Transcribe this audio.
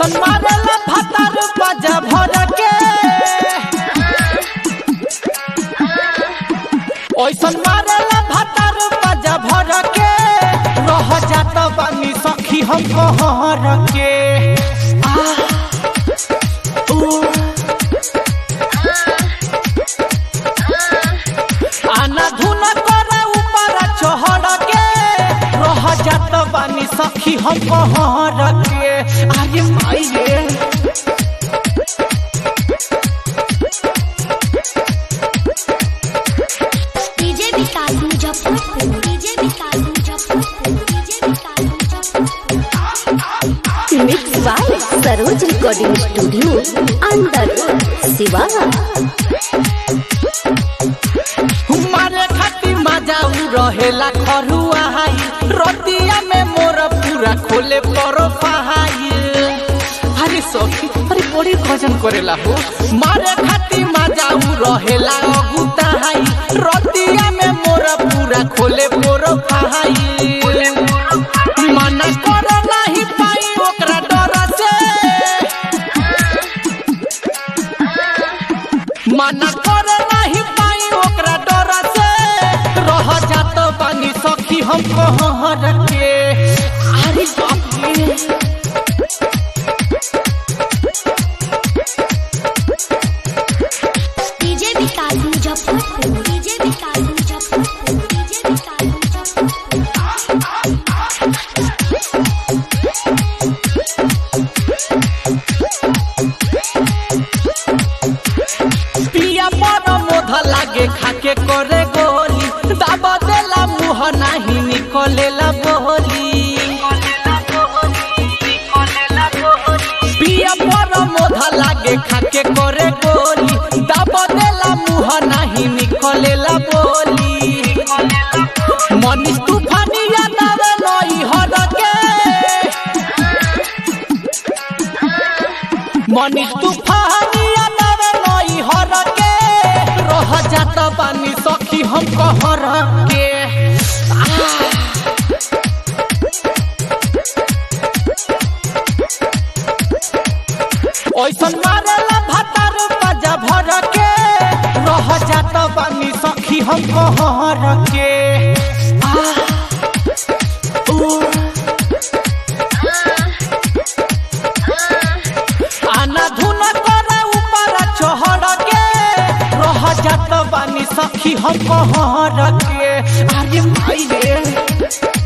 ओइसन मारेला भातार बाजा भर के ओइसन मारेला भातार बाजा भर के रह जात बानी सखी हम कहर के आ, ऊ, आना धुन करे ऊपर चढ़ के रह जात बानी सखी हम कहर के अरे माई रे DJ Vikas Muzaffarpur DJ Vikas Muzaffarpur DJ Vikas Muzaffarpur mix by Saroj recording studio अंदर सिवान मारे खाती मजा उ रहेला खरुआ हाई रतिया में मोर पूरा खोले परो पहाई अरे सखी अरे बड़ी भजन करेला हो मारे खाती मजा उ रहेला अगुता हाई रतिया में मोर पूरा खोले परो पहाई मना कर नाही पाई ओकरा डर से मना कर नहीं पाई ओकरा डर से रह जात बानी सखी हम कहर के अरे बाप रे DJ Vikas Muzaffarpur DJ Vikas Muzaffarpur DJ Vikas Muzaffarpur पिया पर मोध लागे खाके करे गोली दाबा देला मुंह नाही निकलेला बोली पिया पर मोध लागे खाके करे गोली दाबा देला मुंह नाही निकलेला बोली मनीष तूफानी यादव नई हर के मनीष तूफानी यादव नई हर के रह जात बानी सखी हम कहर के ओइसन मारेला भातार बाजा भर के रह जात बानी सखी हम कहर के आ, ऊ, आना धुन करे ऊपर चढ़ के रह जात बानी सखी हम कहर के अरे माई रे